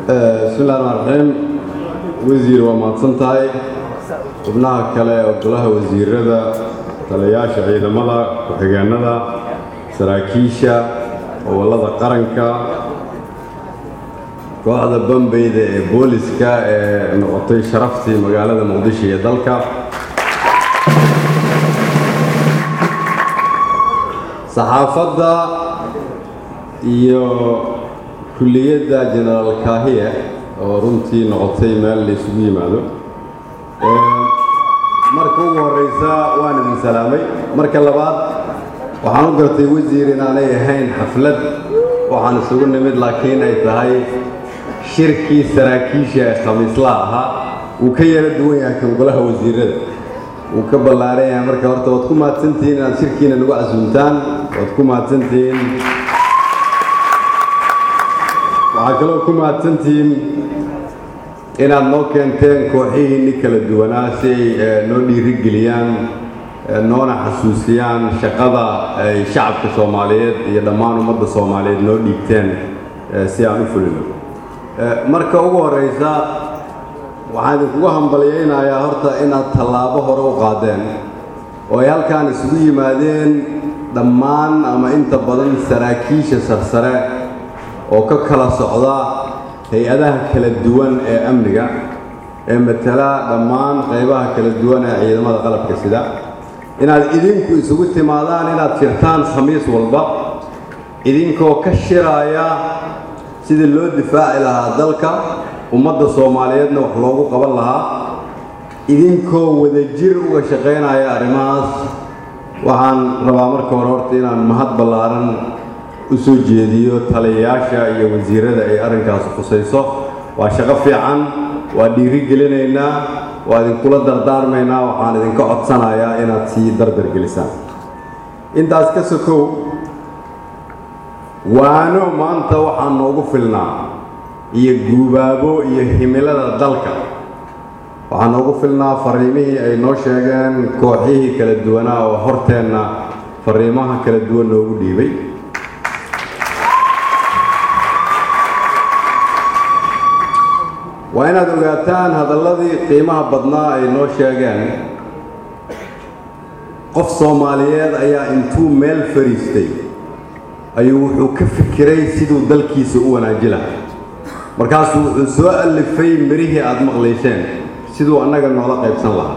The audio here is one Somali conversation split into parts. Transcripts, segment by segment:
bismillahi raxmaan raxiim wasiir waa mahadsan tahay xubnaha kale oo golaha wasiirada taliyayaasha ciidamada ku-xigeenada saraakiisha gobollada qaranka kooxda bambeyda ee booliska ee noqotay sharaftii magaalada muqdisho iyo dalka saxaafadda iyo kulliyadda genaraal kaahiye oo runtii noqotay meel la isugu yimaado marka ugu horreysa waan idin salaamay marka labaad waxaan u gartay wasiir inaanay ahayn xaflad waxaan isugu nimid laakiin ay tahay shirkii saraakiisha ee khamiislaha ahaa wuu ka yara duwan yahay kan golaha wasiirada wuu ka ballaaran yahay marka horta waad ku mahadsantihiin inaad shirkiina nagu casuumtaan waad ku mahadsantihiin waxaa kaloo ku mahadsantihiin inaad noo keenteen kooxihiinni kala duwanaa si ay noo dhiirigeliyaan noona xasuusiyaan shaqada ay shacabka soomaaliyeed iyo dhammaan ummadda soomaaliyeed noo dhiigteen si aan u fulino marka ugu horreysa waxaan idinkugu hambalyaynayaa horta inaad tallaabo hore u qaadeen oo ay halkaan isugu yimaadeen dhammaan ama inta badan saraakiisha sarsare oo ka kala socda hay-adaha kala duwan ee amniga ee matala dhammaan qaybaha kala duwan ee ciidamada qalabka sida inaad idinku isugu timaadaan inaad shirtaan khamiis walba idinkoo ka shiraaya sidii loo difaaci lahaa dalka ummadda soomaaliyeedna wax loogu qaban lahaa idinkoo wadajir uga shaqaynaya arrimahaas waxaan rabaa marka hore horta inaan mahad ballaaran u soo jeediyo taliyayaasha iyo wasiirada ay arrinkaas khusayso waa shaqo fiican waa dhiiri gelinaynaa waa idinkula dardaarmaynaa waxaan idinka codsanayaa inaad sii dardargelisaan intaas ka sokow waano maanta waxaa noogu filnaa iyo guubaabo iyo himilada dalka waxaa noogu filnaa fariimihii ay noo sheegeen kooxihii kala duwanaa oo horteenna fariimaha kala duwan noogu dhiibay waa inaad ogaataan hadalladii qiimaha badnaa ay noo sheegeen qof soomaaliyeed ayaa intuu meel fadhiistay ayuu wuxuu ka fikiray siduu dalkiisa u wanaaji lahaa markaasuu wuxuu soo allifay mirihii aad maqlayseen siduu annaga noola qaybsan lahaa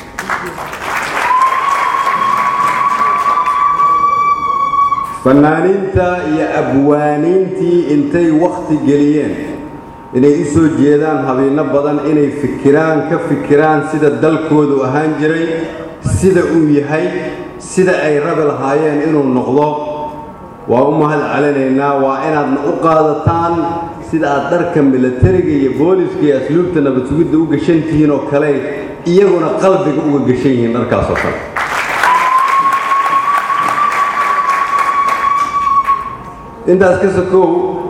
fannaaniinta iyo abwaaniintii intay wakhti geliyeen inay u soo jeedaan habeeno badan inay fikiraan ka fikiraan sida dalkoodu ahaan jiray sida uu yahay sida ay rabi lahaayeen inuu noqdo waa u mahad celinaynaa waa inaadna u qaadataan sida aad dharka milatariga iyo booliska iyo asluubta nabad sugidda u gashan tihiin oo kale iyaguna qalbiga uga gashan yihiin dharkaas oo kale intaas ka sokow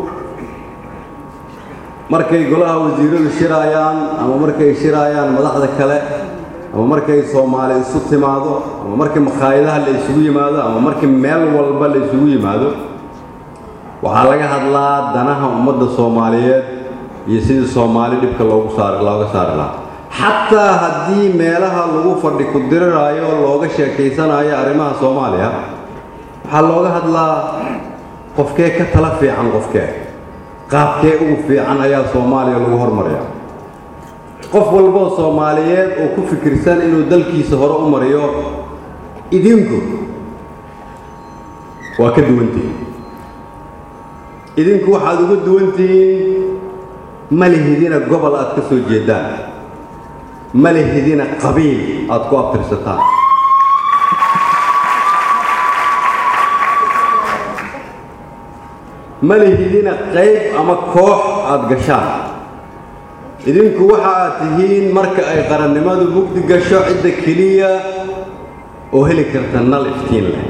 markay golaha wasiiradu shiraayaan ama markay shiraayaan madaxda kale ama markay soomaali isu timaado ama markii makhaayadaha la isugu yimaado ama markii meel walba la isugu yimaado waxaa laga hadlaa danaha ummadda soomaaliyeed iyo sidii soomaali dhibka loogu saar looga saari lahaa xataa haddii meelaha lagu fadhi ku diriraayo oo looga sheekaysanayo arrimaha soomaaliya waxaa looga hadlaa qofkee ka tala fiican qofkee qaabkee ugu fiican ayaa soomaaliya lagu hormariyaa qof walboo soomaaliyeed oo ku fikirsan inuu dalkiisa hore u mariyo idinku waa ka duwantihiin idinku waxaad uga duwantihiin ma lihidina gobol aad ka soo jeedaan ma lihidina qabiil aad ku abtirsataan ma lihidina qayb ama koox aad gashaan idinku waxa aad tihiin marka ay qarannimadu mugdi gasho cidda keliya oo heli karta nal iftiin leh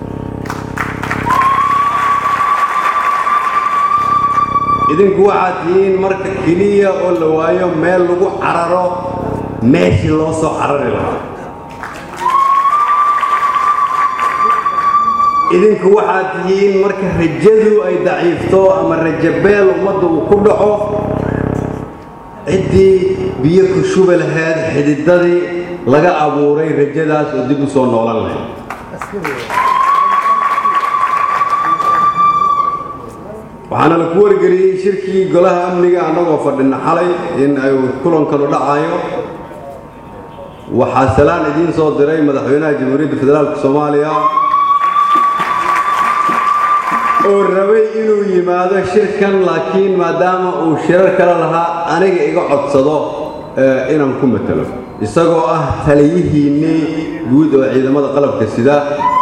idinku waxaad tihiin marka keliya oo la waayo meel lagu cararo meeshii loo soo carari lahaa idinku waxaad tihiin marka rajadu ay daciifto ama rajabeel ummadda uu ku dhaco ciddii biyo ku shubi lahayd xididadii laga abuuray rajadaas oo dib u soo noolan lahayd waxaana la ku wargeliyey shirkii golaha amniga annagoo fadhina xalay in ay kulankanu dhacayo waxaa salaan idiin soo diray madaxweynaha jamhuuriyadda federaalka soomaaliya oo rabay inuu yimaado shirkan laakiin maadaama uu shirar kale lahaa aniga iga codsado inaan ku matalo isagoo ah taliyihiinnii guud oo ciidamada qalabka sida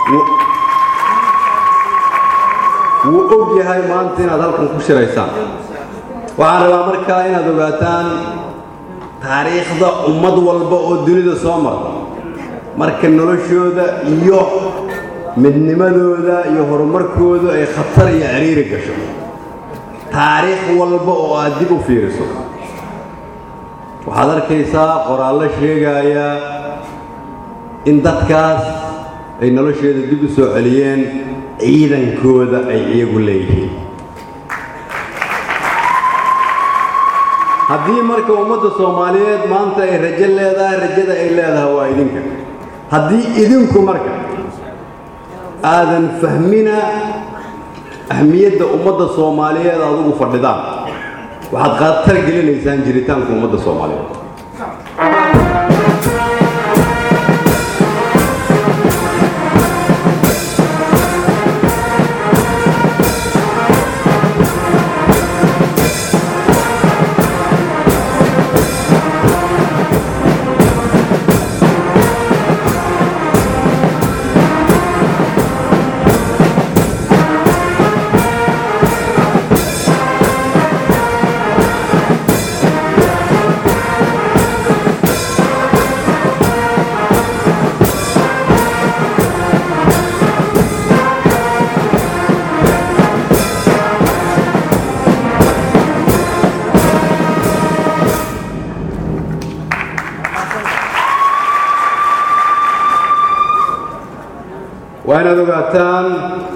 wuu og yahay maanta inaad halkan ku shiraysaan waxaan rabaa markaa inaad ogaataan taariikhda ummad walba oo dunida soo marta marka noloshooda iyo midnimadooda iyo horumarkooda ay khatar iyo ciriiri gasho taariikh walba oo aad dib u fiiriso waxaad arkaysaa qoraallo sheegaya in dadkaas ay nolosheeda dib u soo celiyeen ciidankooda ay iyagu leeyihiin haddii marka ummadda soomaaliyeed maanta ay rajo leedahay rajada ay leedahay waa idinka haddii idinku marka aadan fahmina ahmiyadda ummadda soomaaliyeed aad ugu fadhidaan waxaad khatar gelinaysaan jiritaanka ummadda soomaaliyeed waa inaad ogaataan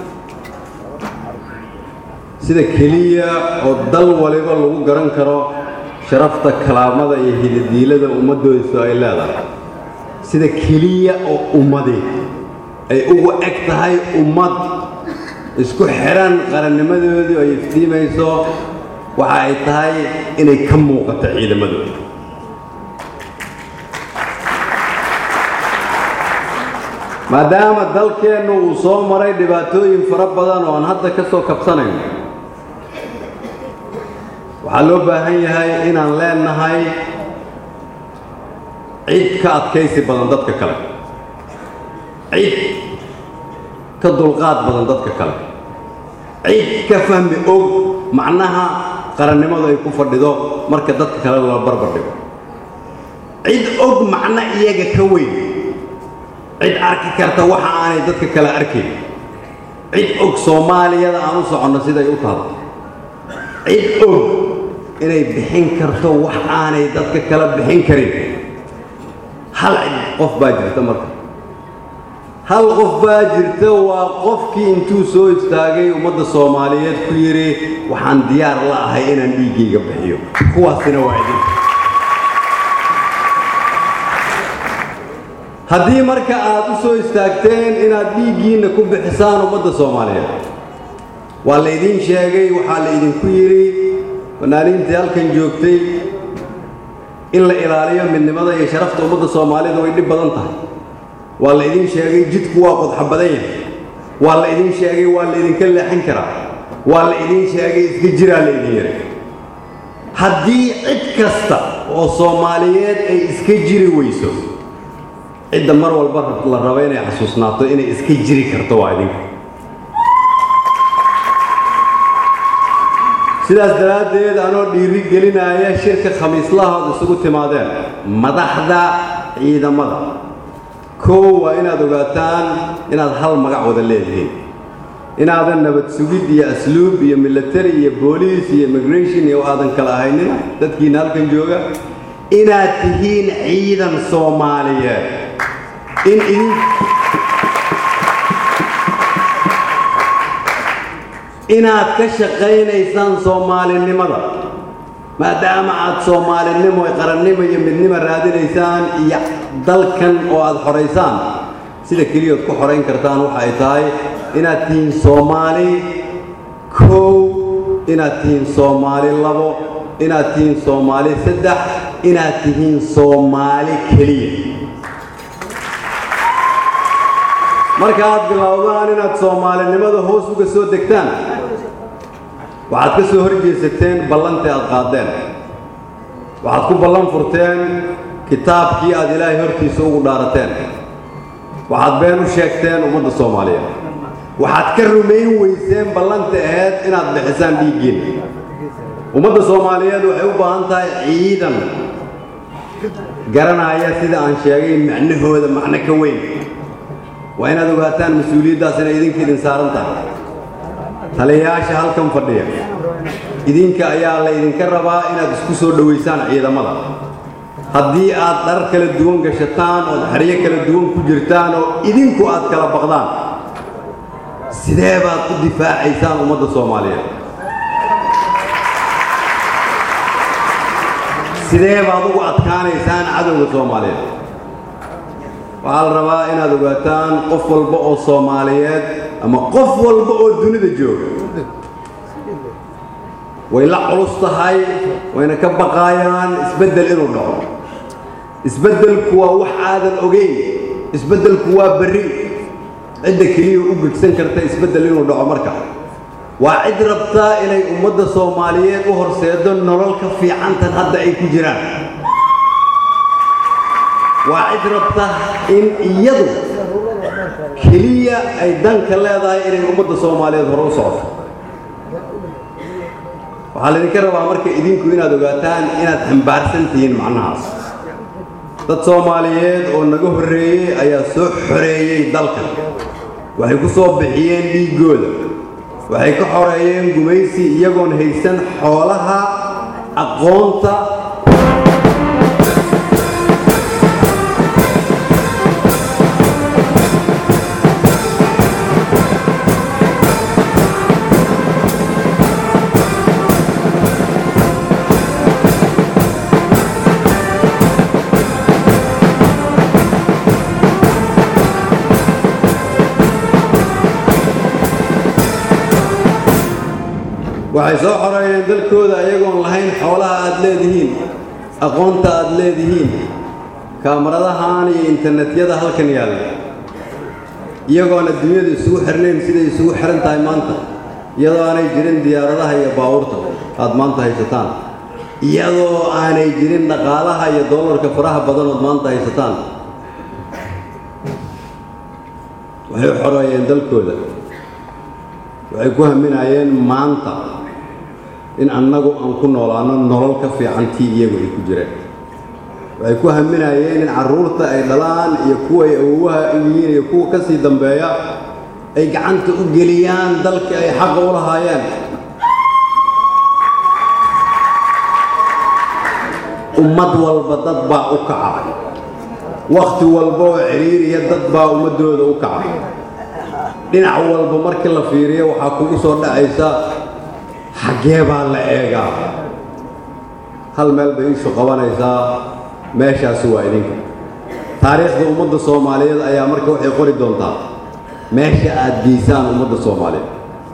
sida keliya oo dal waliba lagu garan karo sharafta kalaamada iyo hidadiilada ummaddoodisu ay leedahay sida keliya oo ummadi ay ugu eg tahay ummad isku xidhan qarannimadoodii ay iftiimayso waxa ay tahay inay ka muuqato ciidamadooda maadaama dalkeennu uu soo maray dhibaatooyin fara badan oo aan hadda ka soo kabsanayno waxaa loo baahan yahay inaan leenahay cid ka adkaysi badan dadka kale cid ka dulqaad badan dadka kale cid ka fahmi og macnaha qarannimadu ay ku fadhido marka dadka kale la barbar dhigo cid og macno iyaga ka weyn cid arki karta waxa aanay dadka kale arkayn cid og soomaaliyada aan u soconno siday u tahay cid og inay bixin karto wax aanay dadka kale bixin karin hal cid qof baa jirta marka hal qof baa jirta waa qofkii intuu soo istaagay ummadda soomaaliyeed ku yidhi waxaan diyaar la ahay inaan dhiiggayga bixiyo kuwaasina waa idinka haddii marka aad u soo istaagteen inaad dhiiggiinna ku bixisaan ummadda soomaaliyeed waa laydiin sheegay waxaa laydinku yidhi fanaaniintii halkan joogtay in la ilaaliyo midnimada iyo sharafta ummadda soomaalida way dhib badan tahay waa laydin sheegay jidku waa qodxa badan yahay waa laydin sheegay waa laydinka leexin karaa waa laydin sheegay iska jiraa laydin yidhi haddii cid kasta oo soomaaliyeed ay iska jiri weyso cidda mar walba la rabo inay xasuusnaato inay iska jiri karto waa idinka sidaas daraaddeed anoo dhiiri gelinaya shirka khamiislahood isugu timaadeen madaxda ciidamada kow waa inaad ogaataan inaad hal magac wada leedihiin inaadan nabad sugid iyo asluub iyo military iyo booliis iyo immigration iyo aadan kala ahaynin dadkiina halkan jooga inaad tihiin ciidan soomaaliyeed in idin inaad ka shaqaynaysaan soomaalinimada maadaama aad soomaalinimo qarannimo iyo midnimo raadinaysaan iyo dalkan oo aad xoraysaan sida keliyaod ku xorayn kartaan waxa ay tahay inaad tihiin soomaali kow inaad tihiin soomaali labo inaad tihiin soomaali saddex inaad tihiin soomaali keliya marka aad bilowdaan inaad soomaalinimada hoos uga soo degtaan waxaad ka soo horjeesateen ballantii aad qaadeen waxaad ku ballan furteen kitaabkii aad ilaahay hortiisa ugu dhaarateen waxaad been u sheegteen ummadda soomaaliyeed waxaad ka rumayn weyseen ballanta aheyd inaad bixisaan dhiiggiinna ummadda soomaaliyeed waxay u baahan tahay ciidan garanaya sida aan sheegay macnahooda macno ka weyn waa inaad ogaataan mas-uuliyaddaas inay idinka idin saaran tahay taliyayaasha halkan fadhiya idinka ayaa la ydinka rabaa inaad isku soo dhowaysaan ciidamada haddii aad dhar kala duwan gashataan ood xeryo kala duwan ku jirtaan oo idinku aad kala baqdaan sidee baad ku difaacaysaan ummadda soomaaliyeed sidee baad ugu adkaanaysaan cadowga soomaaliyeed waxaa la rabaa inaad ogaataan qof walba oo soomaaliyeed ama qof walba oo dunida jooga way la culus tahay wayna ka baqaayaan isbeddel inuu dhaco isbeddelku waa wax aadan ogeyn isbeddelku waa berri cidda keliya u gegsan karta isbeddel inuu dhaco marka waa cid rabtaa inay ummadda soomaaliyeed u horseedo nolol ka fiicantan hadda ay ku jiraan waa cid rabta in iyadu keliya ay danka leedahay inay ummadda soomaaliyeed hore u socoto waxaa laydinka rabaa marka idinku inaad ogaataan inaad xambaarsan tihiin macnahaas dad soomaaliyeed oo naga horreeyey ayaa soo xoreeyey dalkan waxay ku soo bixiyeen dhiiggooda waxay ka xoreeyeen gumaysi iyagoon haysan xoolaha aqoonta waxay soo xoreeyeen dalkooda ayagoon lahayn xoolaha aad leedihiin aqoonta aad leedihiin kaamaradahaan iyo internetyada halkan yaalla iyagoon adduunyada isugu xirnayn siday isugu xihan tahay maanta iyadoo aanay jirin diyaaradaha iyo baabuurta aad maanta haysataan iyadoo aanay jirin dhaqaalaha iyo dollarka faraha badanood maanta haysataan waxay u xoreeyeen dalkooda waxay ku haminayeen maanta in annagu aan ku noolaano nolol ka fiican tii iyagu ay ku jireen waxay ku haminayeen in carruurta ay dhalaan iyo kuwa ay awowaha yihiin iyo kuwa ka sii dambeeya ay gacanta u geliyaan dalka ay xaqa u lahaayeen ummad walba dad baa u kacay wakhti walba oo ciriiriya dad baa ummaddooda u kacay dhinac walba markii la fiiriyo waxaa kugu soo dhacaysa xaggee baa la eegaa hal meel bay ishu qabanaysaa meeshaasi waa idinka taariikhda ummadda soomaaliyeed ayaa marka waxay qori doontaa meesha aad geysaan ummadda soomaaliyeed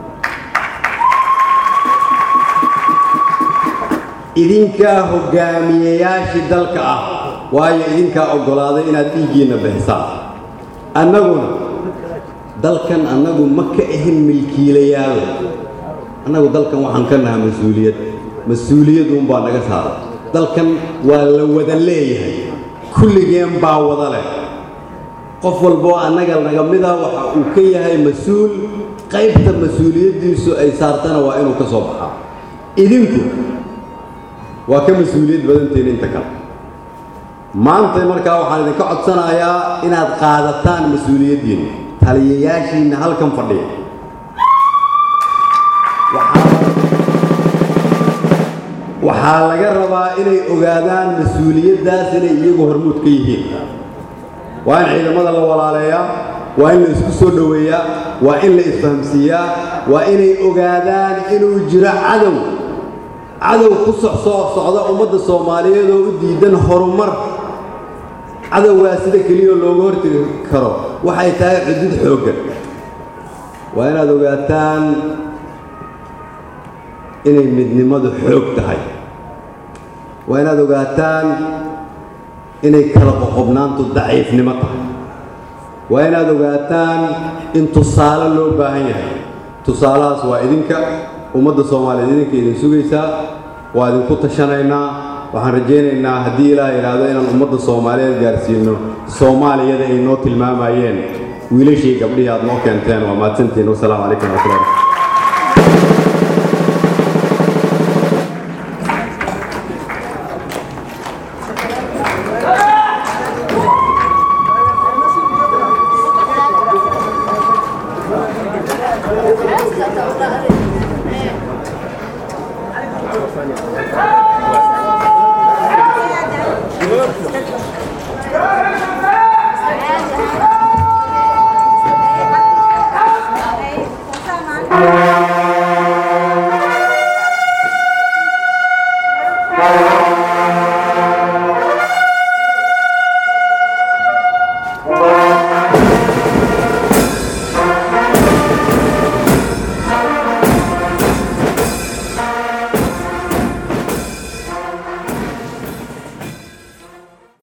idinkaa hoggaamiyeyaashii dalka ah waayo idinkaa oggolaaday inaad dhiiggiinna bixisaan annaguna dalkan annagu ma ka ahin milkiilayaal annagu dalkan waxaan ka nahaa mas-uuliyad mas-uuliyaduunbaa naga saaran dalkan waa la wada leeyahay kulligeen baa wada leh qof walboo annaga naga mida waxa uu ka yahay mas-uul qaybta mas-uuliyaddiisu ay saartana waa inuu ka soo baxaa idinku waa ka mas-uuliyad badantiin inta kale maanta markaa waxaan idinka codsanayaa inaad qaadataan mas-uuliyaddiinna taliyayaashiinna halkan fadhiya waxaa laga rabaa inay ogaadaan mas-uuliyaddaas inay iyagu hormuud ka yihiin waa in ciidamada la walaaleeyaa waa in la isku soo dhoweeyaa waa in la isfahamsiiyaa waa inay ogaadaan inuu jiro cadow cadow ku socsoo socda ummadda soomaaliyeed oo u diidan horumar cadowgaa sida keliya looga hortegi karo waxay tahay cudud xooggan waa inaad ogaataan inay midnimadu xoog tahay waa inaad ogaataan inay kala qoqobnaantu daciifnimo tahay waa inaad ogaataan in tusaale loo baahan yahay tusaalahaas waa idinka ummadda soomaaliyeed idinka idin sugaysaa waa idinku tashanaynaa waxaan rajaynaynaa haddii ilaah idhaahdo inaan ummadda soomaaliyeed gaarsiino soomaaliyada ay noo tilmaamayeen wiilashii gabdhihii aad noo keenteen waa mahadsantiin wasalaamu calaykum waraxmatullahi Thank you.